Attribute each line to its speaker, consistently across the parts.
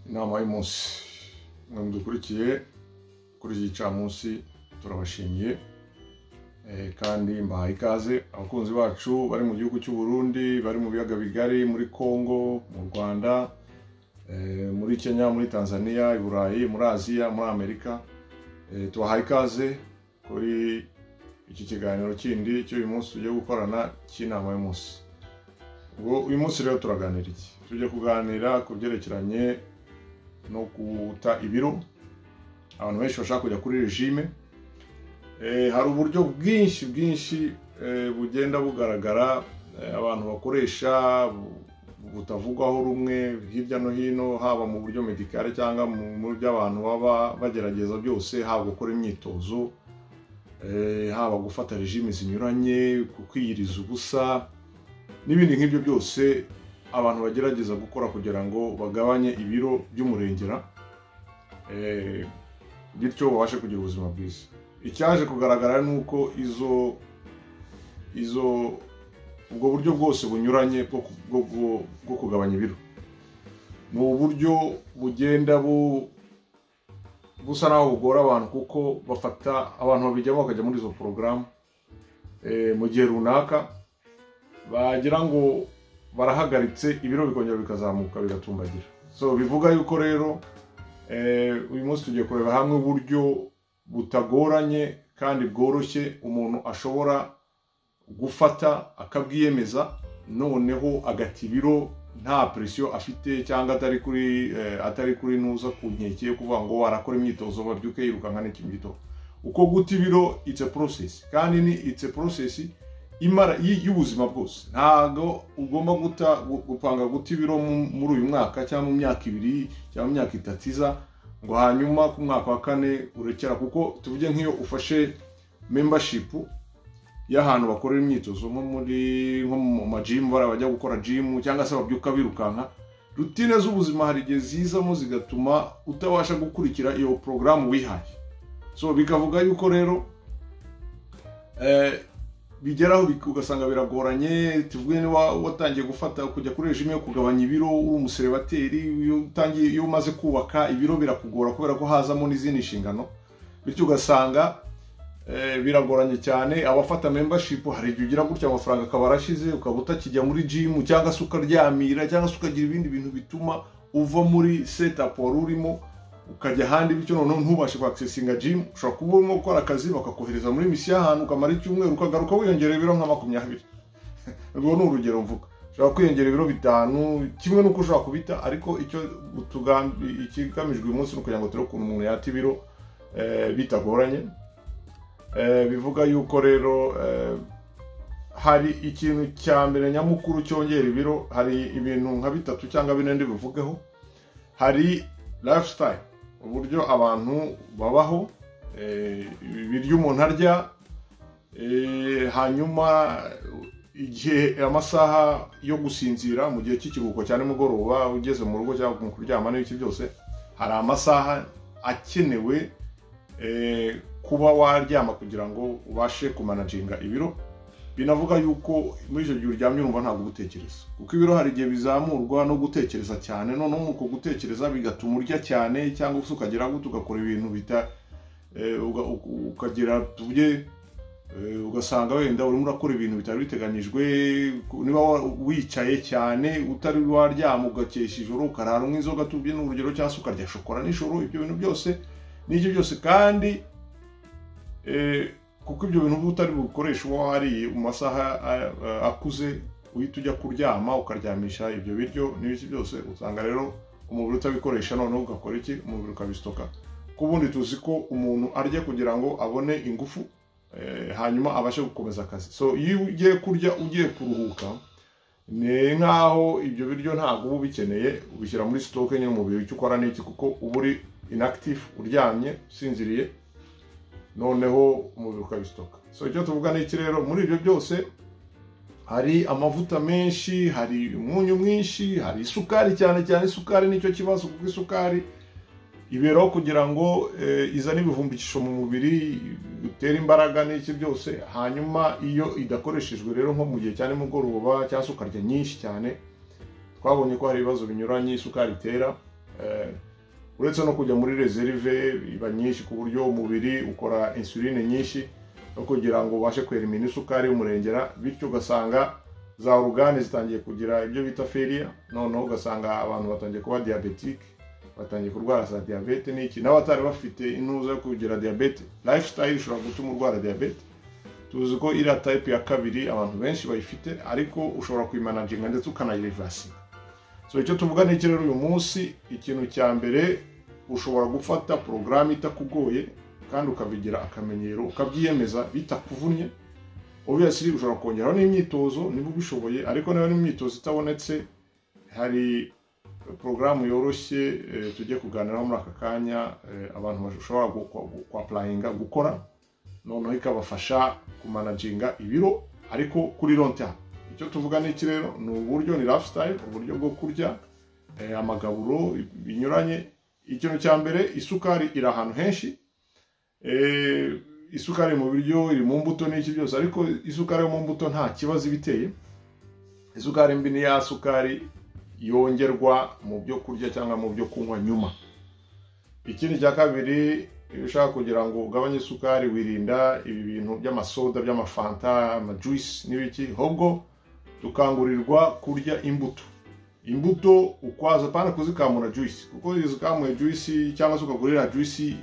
Speaker 1: Namai Munsi. Ntabwo dukurikiye kuri iki gicamunsi turabashimiye Eh, kandi mbahaye ikaze abakunzi bacu bari mu gihugu cy'u Burundi bari mu biyaga bigari muri Congo mu Rwanda eh, muri Kenya muri Tanzania i Burayi muri Aziya muri Amerika Eh, tubahaye ikaze kuri iki kiganiro kindi cy'uyu munsi tugiye gukorana cy'inama y'umunsi ubwo uyu munsi rero turaganira iki tujye kuganira ku byerekeranye no guta ibiro abantu benshi bashaka kujya kuri regime Eh, hari uburyo bwinshi bwinshi eh, bugenda bugaragara eh, abantu bakoresha bu- butavugwaho rumwe hirya no hino haba mu buryo medikare cyangwa mu mu buryo abantu baba bagerageza byose haba gukora imyitozo eh, haba gufata regime zinyuranye kwiyiriza ubusa n'ibindi nk'ibyo byose abantu bagerageza gukora kugira ngo bagabanye ibiro by'umurengera eh, bityo babashe kugira ubuzima bwiza icyaje kugaragara ni uko izo izo ubwo buryo bwose bunyuranye bwo ku- bwo- bwo- bwo kugabanya ibiro ni uburyo bugenda bu- busa naho bugora abantu kuko bafata abantu babijyamo bakajya muri izo porogaramu eh, mu gihe runaka bagira ngo barahagaritse ibiro bikongera bikazamuka bigatumbagira so bivuga yuko rero eh, uyu munsi tugiye kureba hamwe uburyo butagoranye kandi bworoshye umuntu ashobora gufata akabwiyemeza noneho agata ibiro nta presiyo afite cyangwa atari kuri eh, atari kuri ntuza ku nkeke yo kuvuga ngo warakora imyitozo babyuke yirukanka n'ikimito uko guta ibiro it's a process kandi ni it's a process imara y- y'ubuzima bwose ntabwo ugomba guta gu- gupanga guta ibiro mu- muri uyu mwaka cyangwa mu myaka ibiri cyangwa mu myaka itatu iza ngo hanyuma ku mwaka wa kane urekera kuko tuvuge nk'iyo ufashe membership y'ahantu bakorera imyitozo nko muri nko mu majimu bariya bajya gukora jimu cyangwa se babyuka birukanka rutine z'ubuzima hari igihe zizamo zigatuma utabasha gukurikira iyo porogaramu wihaye so bikavuga yuko rero eh, bigeraho bik- ugasanga biragoranye tuvuge niba watangiye gufata kujya kuri regime yo kugabanya ibiro uri umuserebateri iyo utangiye iyo umaze kubaka ibiro birakugora kubera ko hazamo n'izindi nshingano bityo ugasanga eh, biragoranye cyane abafata membership hari igihe ugira gutya amafaranga akaba arashize ukaba utakijya muri gym cyangwa se ukaryamira cyangwa se ukagira ibindi bintu bituma uva muri setup wari urimo ukajya ahandi bityo noneho ntubashe kwakisesinga gym ushobora kuba urimo gukora akazi bakakohereza muri misiyo y'ahantu ukamara icyumweru ukagaruka wiyongerera ibiro nka makumyabiri urwo ni urugero mvuga ushobora kwiyongera ibiro bitanu kimwe n'uko ushobora kubita ariko icyo tugambi ikigamijwe uyu munsi ni ukugira ngo turebe ukuntu umuntu yata ibiro eh, bitagoranye Eh, bivuga yuko rero eh, hari ikintu cya mbere nyamukuru cyongera ibiro hari ibintu nka bitatu cyangwa bine ndibuvugeho hari lifestyle uburyo abantu babaho eh, ibiryo umuntu arya eh, hanyuma igihe amasaha yo gusinzira mu gihe cy'ikiruhuko cya nimugoroba ugeze mu rugo cyangwa mu kuryama n'ibiki byose hari amasaha akenewe eh, kuba waryama kugira ngo ubashe kumanaginga ibiro binavuga yuko muri icyo gihe uryamye urumva ntabwo uba utekereza kuko ibiro hari igihe bizamurwa no gutekereza cyane noneho muri uko gutekereza bigatuma urya cyane cyangwa se ukagera gute ugakora ibintu bita eh, uga- u- ukagira tuvuge eh, ugasanga wenda urimo urakora ibintu bitari biteganyijwe ku- niba wa- wicaye cyane utari waryama ugakesha ijoro ukarara unywa inzoga tubye ni urugero cyangwa se ukarya shokora nijoro ibyo bintu byose n'ibyo byose kandi eh, kuko ibyo bintu uba utari bukoresha uba wariye mu masaha a- a- akuze uhita ujya kuryama ukaryamisha ibyo biryo n'ibiki byose usanga rero umubiri utabikoresha noneho ugakora iki umubiri ukabisitoka ko ubundi tuzi ko umuntu arya kugira ngo abone ingufu eh, hanyuma abashe gukomeza akazi so iyo ugiye kurya ugiye kuruhuka ni nk'aho ibyo biryo ntabwo uba ubikeneye ubishyira muri sitoke nyine umubiri icyo ukora n'iki kuko uba uri inactive uryamye usinziriye noneho umubiri ukabisitoka so icyo tuvuga ni iki rero muri ibyo byose hari amavuta menshi hari umunyu mwinshi hari isukari cyane cyane isukari nicyo kibazo kuko isukari iberaho kugira ngo eh, izane ibivumbikisho mu mubiri bitera imbaraga n'iki byose hanyuma iyo idakoreshejwe rero nko mu gihe cya nimugoroba cyangwa se ukarya nyinshi cyane twabonye ko hari ibibazo binyuranye isukari itera uretse no kujya muri reserve iba nyinshi ku buryo umubiri ukora insuline nyinshi no kugira ngo ubashe kwerimina isukari umurengera bityo ugasanga za orugane zitangiye kugira ibyo bita feriya noneho ugasanga abantu batangiye kuba diyabetike batangiye kurwara za diyabete n'iki n'abatari bafite intuza yo kugira diyabete lifestyle ishobora gutuma urwara diyabete tuzi ko iriya tayipe ya kabiri abantu benshi bayifite ariko ushobora kuyimanaginga ndetse ukanayirivasinga so icyo tuvuga ni iki rero uyu munsi ikintu cya mbere ushobora gufata porogaramu itakugoye kandi ukabigira akamenyero ukabyiyemeza bitakuvunnye obviously ushobora kongeraho n'imyitozo niba ubishoboye ariko niba n'imyitozo itabonetse hari porogaramu yoroshye tujye kuganiraho muri aka kanya abantu bashobora kwapurayinga gukora noneho ikabafasha kumanaginga ibiro ariko kuri lonta icyo tuvuga ni iki rero ni uburyo ni lifestyle uburyo bwo kurya amagaburo binyuranye ikintu cya mbere isukari iri ahantu henshi isukari mu biryo iri mu mbuto n'iki byose ariko isukari yo mu mbuto nta kibazo iba iteye isukari mbi ni ya sukari yongerwa mu byo kurya cyangwa mu byo kunywa nyuma ikindi cya kabiri iyo ushaka kugira ngo ugabanye isukari wirinda ibi bintu by'amasoda by'amafanta amajuyisi n'ibiki ahubwo dukangurirwa kurya imbuto imbuto ukwaza apana kuzikamura juyisi kuko iyo uzikamuye juyisi cyangwa se ukagurira juyisi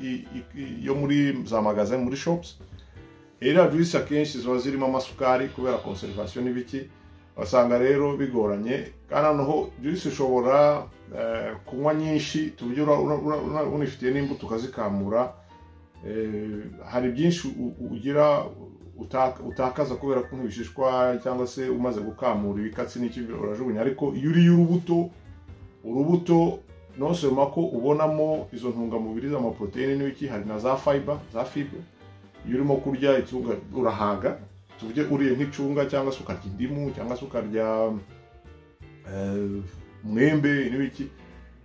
Speaker 1: yo muri za magaze muri shopusi iriya juyisi akenshi ziba zirimo amasukari kubera konserivasiyo n'ibiki basanga rero bigoranye kandi noneho juyisi ushobora kunywa nyinshi tuburyo unifitiye n'imbuto ukazikamura hari byinshi ugira utakaza kubera ko nk'ibishishwa cyangwa se umaze gukamura ibikatsi n'ikibyo urajugunya ariko iyo uriye urubuto urubuto ntusoma ko ubonamo izo ntungamubiri z'amaporoteyine n'ibiki hari na za fayiba za fibe iyo urimo kurya itunga urahaga tuvuge uriye nk'icunga cyangwa se ukarya indimu cyangwa se ukarya mwembe n'ibiki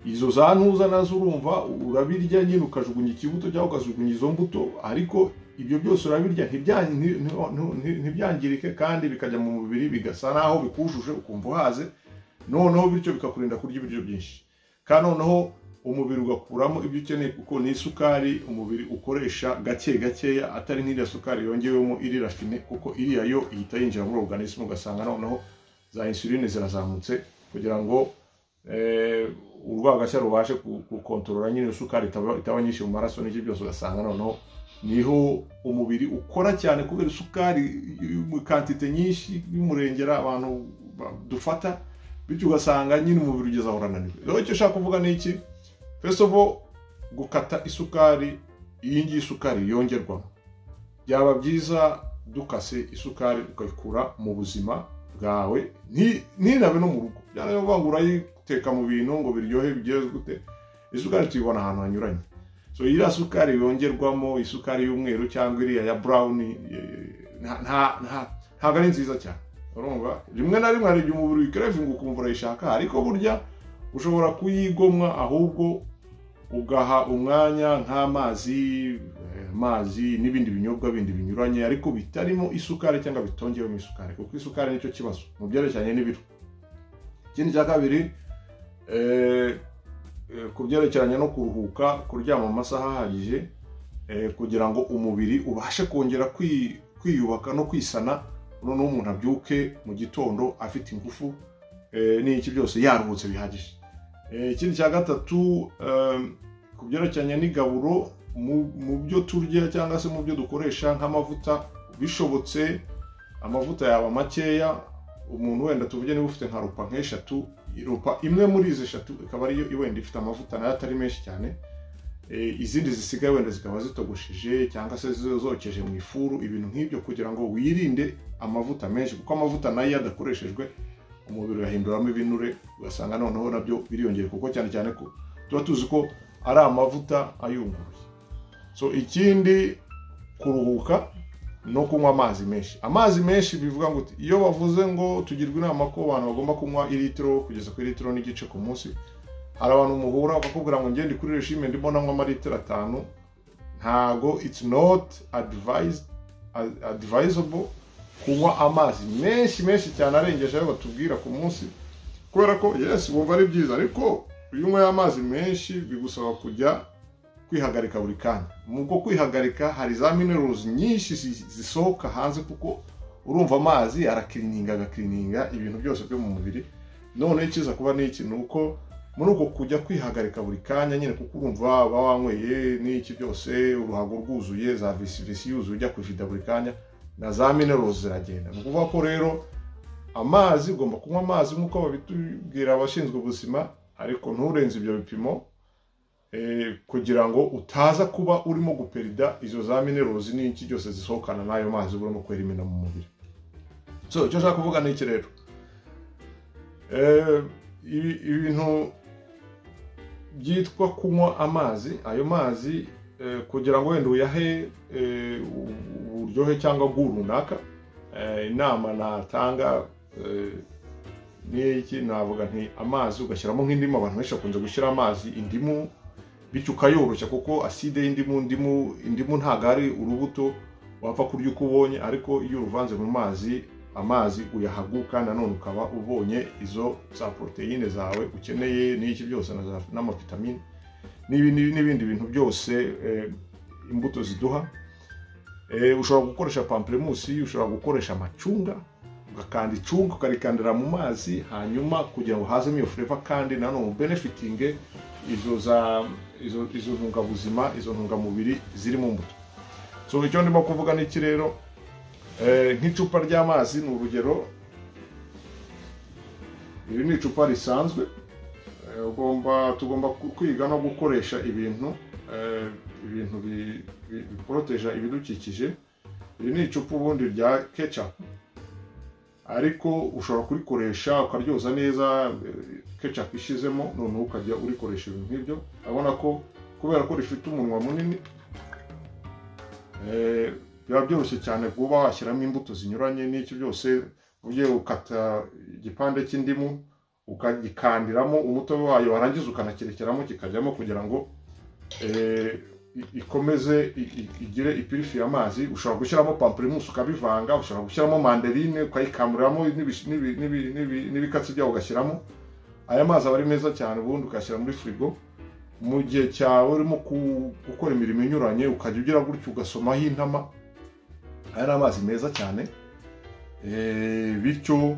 Speaker 1: izo za ntuza nazo urumva urabirya nyine ukajugunya ikibuto cyangwa ukajugunya izo mbuto ariko ibyo byose urabirya ntibyangirike kandi bikajya mu mubiri bigasa naho bikujuje ukumva uhaze noneho bityo bikakurinda kurya ibiryo byinshi kandi noneho umubiri ugakuramo ibyo ukeneye kuko ni isukari umubiri ukoresha gake gakeya atari nk'iriya sukari yongewemo iri rafine kuko iriya yo ihita yinjira muri organisme ugasanga noneho za insuline zirazamutse kugira ngo urwagashya rubashe gukontorora nyine isukari itaba nyinshi mu maraso n'ibyo byose ugasanga noneho niho umubiri ukora cyane kubera isukari kantite nyinshi y'umurengera abantu dufata bityo ugasanga nyine umubiri ugeze aho urananiwe rero icyo ushaka kuvuga ni iki first of all gukata isukari iyi ngiyi isukari yongerwamo byaba byiza dukase isukari ukayikura mu buzima bwawe ntinabe no mu rugo byaravuga ngo urayiteka mu bintu ngo biryohe bigeze gute isukari tuyibona ahantu hanyuranye so iriya sukari yongerwamo isukari y'umweru cyangwa iriya ya brown ntabwo ari nziza cyane urumva rimwe na rimwe hari igihe umubiri wikerevinga ukumva urayishaka ariko burya ushobora kuyigomwa ahubwo ugaha umwanya nk'amazi amazi n'ibindi binyobwa bindi binyuranye ariko bitarimo isukari cyangwa bitongewemo isukari kuko isukari nicyo kibazo mu byerekeranye n'ibiro ikindi cya kabiri ku byerekeranye no kuruhuka kuryama amasaha ahagije kugira ngo umubiri ubashe kongera kwiyubaka no kwisana noneho umuntu abyuke mu gitondo afite ingufu n'iki byose yaruhutse bihagije ikindi cya gatatu ku byerekeranye n'igaburo mu byo turya cyangwa se mu byo dukoresha nk'amavuta bishobotse amavuta yaba makeya umuntu wenda tuvuge niba ufite nka rupa nk'eshatu rupa imwe muri izi eshatu ikaba ariyo wenda ifite amavuta nayo atari menshi cyane izindi zisigaye wenda zikaba zitogosheje cyangwa se zokeje mu ifuru ibintu nk'ibyo kugira ngo wirinde amavuta menshi kuko amavuta nayo iyo adakoreshejwe umubiri urahinduramo ibinure ugasanga noneho nabyo biriyongera kuko cyane cyane ko tuba tuzi ko ari amavuta ayunguruye so ikindi kuruhuka no kunywa amazi menshi amazi menshi bivuga ngo iyo bavuze ngo tugirwa inama ko abantu bagomba kunywa iritiro kugeza ku iritiro n'igice ku munsi hari abantu muhura bakakubwira ngo ngende kuri regime ndimo nanywa amaritiro atanu ntago it's not advisable kunywa amazi menshi menshi cyane arengeje ayo batubwira ku munsi kubera ko yesi wumva ari byiza ariko iyo unyweye amazi menshi bigusaba kujya kwihagarika buri kanya mu bwo kwihagarika hari za minerozi nyinshi zi- zisohoka hanze kuko urumva amazi arakirininga agakirininga ibintu byose byo mu mubiri noneho icyiza kuba ni iki ni uko muri uko kujya kwihagarika buri kanya nyine kuko urumva uba wanyweye n'iki byose uruhago rwuzuye za visivisi yuzuye ujya kujida buri kanya na za minerozi ziragenda ni ukuvuga ko rero amazi ugomba kunywa amazi nk'uko babitubwira abashinzwe ubuzima ariko nturenze ibyo bipimo eh, kugira ngo utaza kuba urimo guperida izo za minerozi n'iki byose zisohokana n'ayo mazi uba urimo kwerimena mu mubiri so icyo nshaka kuvuga ni iki rero Eh, ibi- ibintu byitwa kunywa amazi ayo mazi eh, kugira ngo wenda uyahe eh, u- uburyohe cyangwa bw'u runaka eh, inama natanga eh, ni iki navuga nti amazi ugashyiramo nk'indimu abantu benshi bakunze gushyira amazi indimu bityo ukayoroshya kuko aside y'indimu indimu indimu ntabwo ari urubuto wapfa kurya uko ubonye ariko iyo uruvanze mu mazi amazi uyahaguka nanone ukaba ubonye izo za poroteyine zawe ukeneye n'iki byose na za- n'amavitamine n'ibi- n'ibi- n'ibindi bintu byose eh, imbuto ziduha Eh, ushobora gukoresha pamplemusi ushobora gukoresha amacunga ugakanda icunga ukarikandira mu mazi hanyuma kugira ngo hazemo iyo fureva kandi nanone benefitinge izo za izo, izo ntungabuzima izo ntungamubiri ziri mu mbuto so icyo ndimo kuvuga ni iki rero eh, nk'icupa ry'amazi ni urugero iri ni icupa risanzwe Eh, ugomba tugomba ku- kwiga no gukoresha ibintu eh, ibintu bi- bi- biporoteja ibidukikije iri ni icupa ubundi rya ketchup ariko ushobora kurikoresha ukaryoza neza eh, ketchup ishizemo noneho ukajya urikoresha ibintu nk'ibyo abona ko kubera ko rifite umunwa munini eh, biba byoroshye cyane kuba washyiramo imbuto zinyuranye n'icyo byose ugiye ukata igipande cy'indimu ukagikandiramo umutobe wayo warangiza ukanakirekeramo kikajyamo kugira ngo eh, i- ikomeze i- i- igire ipirifi y'amazi ushobora gushyiramo pampirimusi ukabivanga ushobora gushyiramo manderine ukayikamuriramo n'ibi- n'ibi- n'ibi- n'ibi- n'ibikatsi byawo ugashyiramo aya mazi aba ari meza cyane ubundi ukayashyira muri firigo mu gihe cyawe urimo ku- gukora imirimo inyuranye ukajya ugira gutyo ugasomaho intama aya ni amazi meza cyane Eh, bityo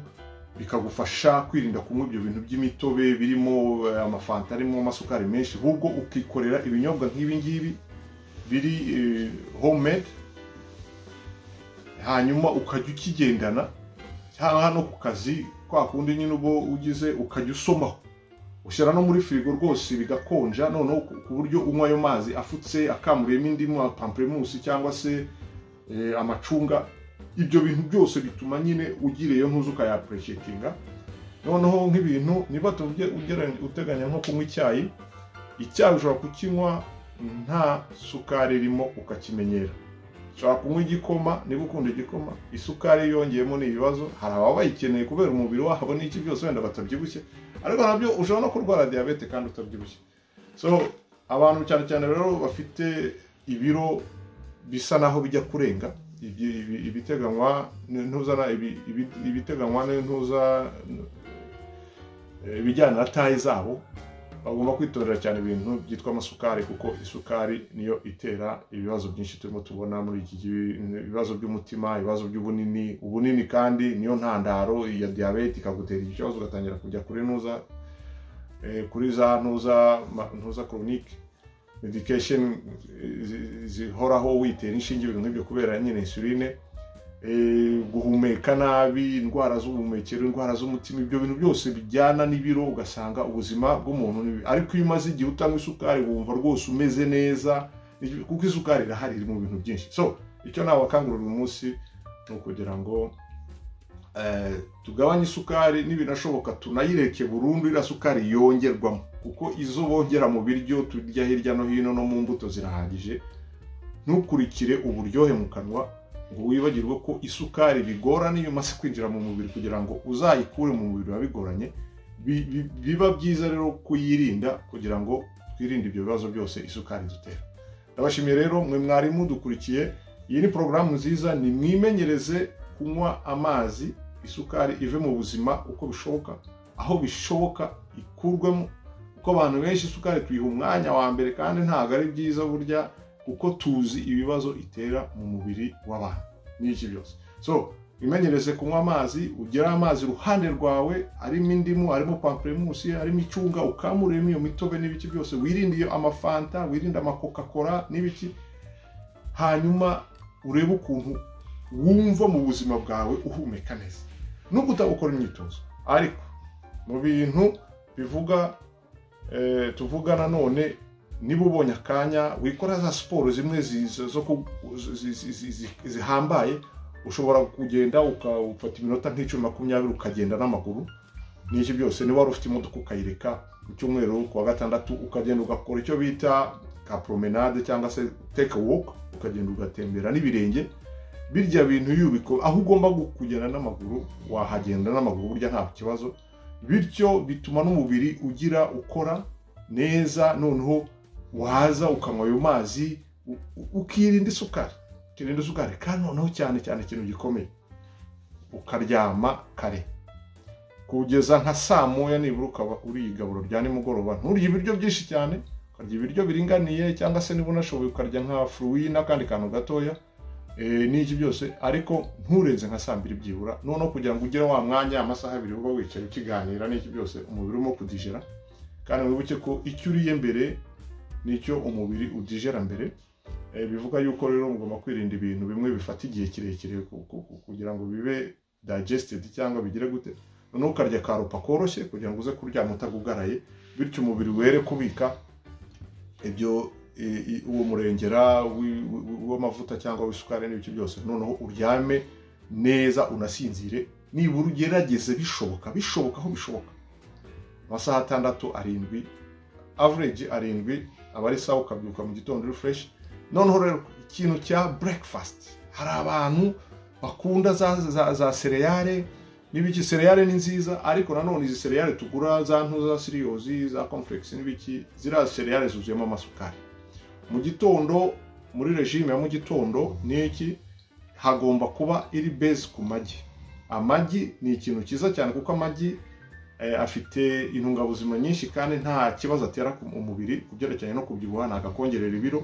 Speaker 1: bikagufasha kwirinda kunywa ibyo bintu by'imitobe birimo eh, amafanta arimo amasukari menshi ahubwo ukikorera ibinyobwa nk'ibi ngibi biri eh, homemade hanyuma ukajya ukigendana cyangwa no ku kazi kwa kundi nyine uba ugize ukajya usomaho ushyira no muri firigo rwose bigakonja noneho ku- ku buryo unywa ayo mazi afutse akamuriyemo indimu pamplemusi cyangwa se eh, amacunga ibyo bintu byose bituma nyine ugiriyeyo ntuze ukayapureshetinga noneho nk'ibintu niba tuvuge ugereranya- uteganya nko kunywa icyayi icyayi ushobora kukinywa nta sukari irimo ukakimenyera ushobora kunywa igikoma niba ukunda igikoma isukari yongeyemo ni ibibazo hari ababa bayikeneye kubera umubiri wabo n'iki byose wenda batabyibushye ariko nabyo ushobora no kurwara diyabete kandi utabyibushye so abantu cyane cyane rero bafite ibiro bisa naho bijya kurenga ibi- ibi- ibiteganywa n'intuza na- ibi- ibi- ibiteganywa n'intuza eh, ibijyana na tayi zabo bagomba kwitondera cyane ibintu byitwa amasukari kuko isukari niyo itera ibibazo byinshi turimo tubona muri iki gihe ibibazo by'umutima ibibazo by'ubunini ubunini kandi niyo ntandaro ya diyabete ikagutera iki kibazo ugatangira kujya kuri ntuza eh, kuri za ntuza ma- ntuza koronike medication eh, zi- zihoraho witera inshinge ibintu nk'ibyo kubera nyine insuline eh, guhumeka nabi indwara z'ubuhumekero indwara z'umutima ibyo bintu byose bijyana n'ibiro ugasanga ubuzima bw'umuntu ni bibi. ariko iyo umaze igihe utanywa isukari wumva rwose umeze neza Icyo- kuko isukari irahari iri mu bintu byinshi so icyo nabakangurira uyu munsi ni ukugira ngo eh, tugabanye isukari n'ibinashoboka tunayireke burundu iriya sukari yongerwamo kuko izo bongera mu biryo turya hirya no hino no mu mbuto zirahagije ntukurikire uburyohe mu kanwa ngo wibagirwe ko isukari bigorana iyo imaze kwinjira mu mubiri kugira ngo uzayikure mu mubiri biba bigoranye Bi- bi- biba byiza rero kuyirinda kugira ngo twirinde ibyo bibazo byose isukari dutera ndabashimiye rero mwe mwarimu dukurikiye iyi ni porogaramu nziza ni mwimenyereze kunywa amazi isukari ive mu buzima uko bishoboka aho bishoboka ikurwemo kuko abantu benshi isukari tuyiha umwanya wa mbere kandi ntabwo ari byiza burya kuko tuzi ibibazo itera mu mubiri w'abantu n'iki byose so wimenyereze kunywa amazi ugera amazi iruhande rwawe arimo indimu arimo pamperemusi arimo icunga ukamuremo iyo mitobe n'ibiki byose wirinde iyo amafanta wirinde amakokakora n'ibiki hanyuma urebe ukuntu wumva mu buzima bwawe uhumeka neza nubwo utabukora imyitozo ariko mu bintu bivuga tuvuga nanone niba ubonye akanya wikora za siporo zimwe zihambaye ushobora kugenda ufata iminota nk'icumi makumyabiri ukagenda n'amaguru n'iki byose niba wari ufite imodoka ukayireka ku cyumweru ku wa gatandatu ukagenda ugakora icyo bita ka promenade cyangwa se take walk ukagenda ugatembera n'ibirenge birya bintu yubiko aho ugomba kugenda n'amaguru wahagenda n'amaguru burya nta kibazo bityo bituma n'umubiri ugira ukora neza noneho waza ukanywa ayo mazi ukirinda isukari ukirinda isukari kandi noneho cyane cyane ikintu gikomeye ukaryama kare kugeza nka saa moya nibura ukaba uriye igaburo rya nimugoroba nturye ibiryo byinshi cyane ukarya ibiryo biringaniye cyangwa se niba unashoboye ukarya nka furuwi n'akandi kantu gatoya n'iki byose ariko nturenze nka saa mbiri byibura noneho kugira ngo ugire wa mwanya amasaha abiri uba wicaye ukiganira n'iki byose umubiri urimo kudijera kandi wibuke ko icyo uriye mbere nicyo umubiri udijera mbere bivuga yuko rero mugomba kwirinda ibintu bimwe bifata igihe kirekire kugira ngo bibe digested cyangwa bigire gute noneho ukarya karupa koroshye kugira ngo uze kuryama utagugaraye bityo umubiri were kubika ibyo uwo murengera w'amavuta cyangwa w'isukari n'ibiki byose noneho uryame neza unasinzire nibura ugerageze bishoboka bishoboka aho bishoboka amasaha atandatu arindwi average arindwi aba ari sawa ukabyuka mu gitondo uri fureshi noneho rero ikintu cya breakfast hari abantu bakunda za sereyare n'ibiki sereyare ni nziza ariko nanone izi sereyare tugura za nto za siriyozi za komfuregisi n'ibiki ziriya sereyare zuzuyemo amasukari mu gitondo muri regime ya mu gitondo ni iki hagomba kuba iri base ku magi amagi ni ikintu cyiza cyane kuko amagi afite intungabuzima nyinshi kandi nta kibazo atera umubiri ku byerekeranye no kubyibuha ntabwo akongerera ibiro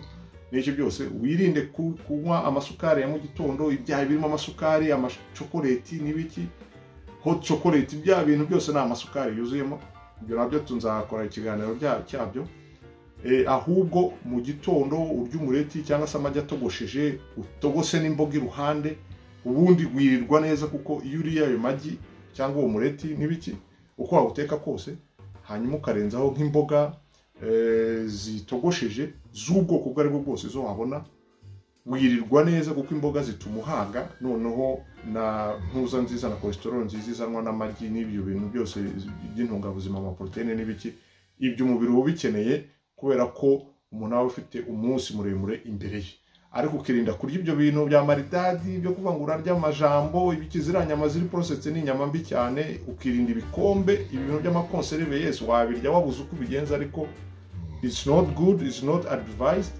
Speaker 1: n'icyo byose wirinde kunywa amasukari ya mu gitondo ibyaha birimo amasukari amashokoreti n'ibiki hot chocolate bya bintu byose ni amasukari yuzuyemo ibyo nabyo tunzakora ikiganiro cyabyo ahubwo mu gitondo urya umureti cyangwa se amagi atogosheje utogose n'imboga iruhande ubundi wirirwa neza kuko iyo uriye ayo magi cyangwa uwo mureti n'ibiki uko wawuteka kose hanyuma ukarenzaho nk'imboga zitogosheje z'ubwoko ubwo ari bwo bwose izo wabona wirirwa neza kuko imboga zituma uhaga noneho na ntuza nziza na kolesterol nziza izanwa n'amagi n'ibyo bintu byose by'intungabuzima amaporoteyine n'ibiki ibyo umubiri uba ubikeneye kubera ko umuntu aba afite umunsi muremure imbere ye ariko ukirinda kurya ibyo bintu bya maridadi byo kuvangura ry'amajambo ibiki ziriya nyama ziri porosetse ni inyama mbi cyane ukirinda ibikombe ibintu by'amakonserive yesi wabirya wabuze uko ubigenza ariko it's not good it's not advised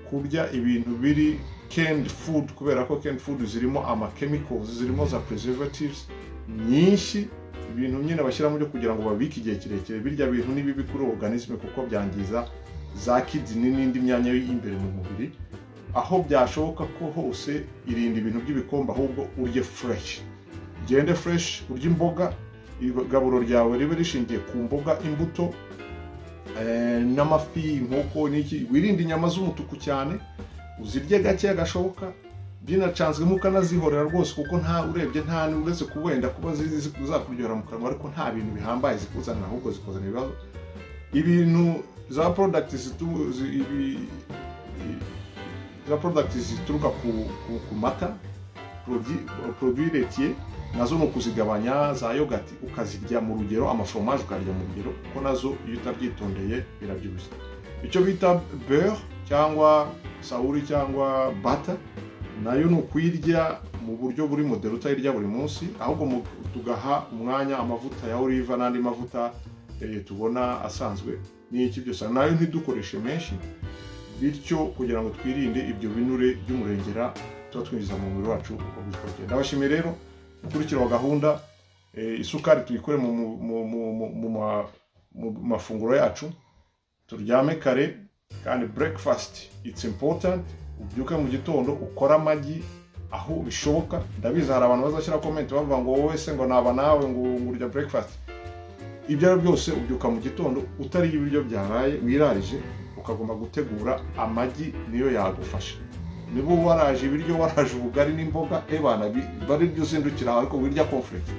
Speaker 1: kurya ibintu biri canned food kubera ko canned food zirimo amakhemicals zirimo za preservatives nyinshi ibintu nyine bashyiramo byo kugira ngo babike igihe kirekire birya bintu ni bibi kuri organisme kuko byangiza za kidney n'indi myanya y'imbere mu mubiri aho byashoboka ko hose irinda ibintu by'ibikombe ahubwo urye fresh ugende fresh urye imboga igaburo ryawe ribe rishingiye ku mboga imbuto n'amafi inkoko n'iki wirinde inyama z'umutuku cyane uzirye gake gashoboka byinacanzwemo ukanazihorera rwose kuko nta urebye nta uretse ku wenda kuba zakuryohera mu kanwa ariko nta bintu bihambaye zikuzanira ahubwo zikuzanira ibibazo ibintu za porodagiti za porodagiti zituruka ku mata poroduwi retiye nazo ni ukuzigabanya za yogati ukazirya mu rugero amaforomaje ukarya mu rugero kuko nazo iyo utabyitondeye birabyibushye icyo bita beurre cyangwa sawuri cyangwa bata nayo ni ukuyirya mu buryo buri modero utayirya buri munsi ahubwo tugaha umwanya amavuta ya oliva n'andi mavuta tubona asanzwe n'iki byose nayo ntidukoreshe menshi bityo kugira ngo twirinde ibyo binure by'umurengera tuba twinjiza mu mubiri wacu uko bitwogenda ndabashimiye rero gukurikira gahunda isukari tuyikore mu mafunguro yacu turyame kare kandi burekifasiti itsi impotanti ubyuke mu gitondo ukore amagi aho bishoboka ndabizi hari abantu bazashyira komenti bavuga ngo wowe se ngo naba nawe ngo ngo urya burekifasiti ibyo ari byo byose ubyuka mu gitondo utariye ibiryo byabaye wirarije ukagomba gutegura amagi niyo yagufasha niba waraje ibiryo waraje ubugari n'imboga ebana bari byo uzindukira aho ariko wirya konferensi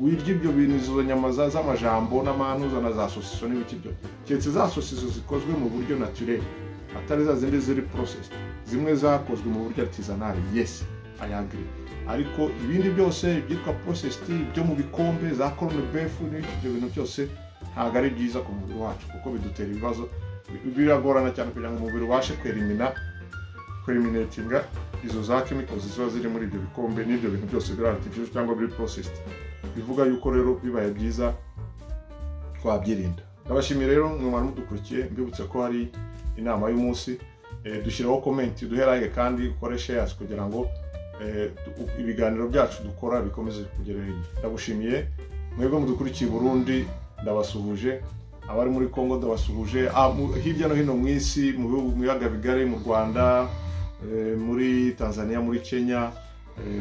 Speaker 1: wirya ibyo bintu izo nyama z'amajambo n'amanuza na za sosiso n'ibiki byo keretse za sosiso zikozwe mu buryo naturere atari za zindi ziri porosesi zimwe zakozwe mu buryo artisanari yesi ayagiri ariko ibindi byose ibyitwa porosesi byo mu bikombe za korone befu ibyo bintu byose ntabwo ari byiza ku mubiri wacu kuko bidutera ibibazo biragorana cyane kugira ngo umubiri ubashe kwerimina kweriminetinga izo za kemikozi ziba ziri muri ibyo bikombe n'ibyo bintu byose biri aritifije cyangwa biri porosesi bivuga yuko rero bibaye byiza twabyirinda ndabashimiye rero mwamara mudukurikiye mbibutse ko hari inama y'umunsi dushyiraho komenti duhe like kandi ukore shares kugira ngo ibiganiro byacu dukora bikomeze kugera hirya ndagushimiye mwebwe mudukurikiye i burundi ndabasuhuje abari muri congo ndabasuhuje hirya no hino mu isi mu bihugu biyaga bigari mu rwanda muri tanzania muri kenya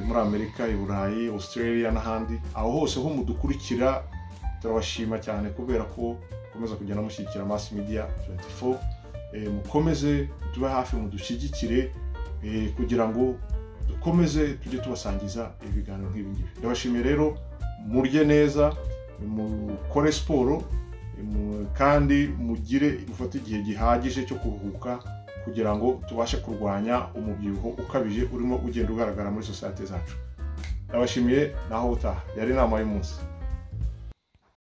Speaker 1: muri amerika i burayi australia n'ahandi aho hose ho mudukurikira turabashima cyane kubera ko mukomeza kugenda mushyigikira mass media 24 mukomeze tube hafi mudushyigikire kugira ngo dukomeze tujye tubasangiza ibiganiro nk'ibi ngibi ndabashimiye rero murye neza mukore siporo kandi mugire mufate igihe gihagije cyo kuruhuka kugira ngo tubashe kurwanya umubyibuho ukabije urimo ugenda ugaragara muri sosiyete zacu ndabashimiye naho utaha yari inama y'umunsi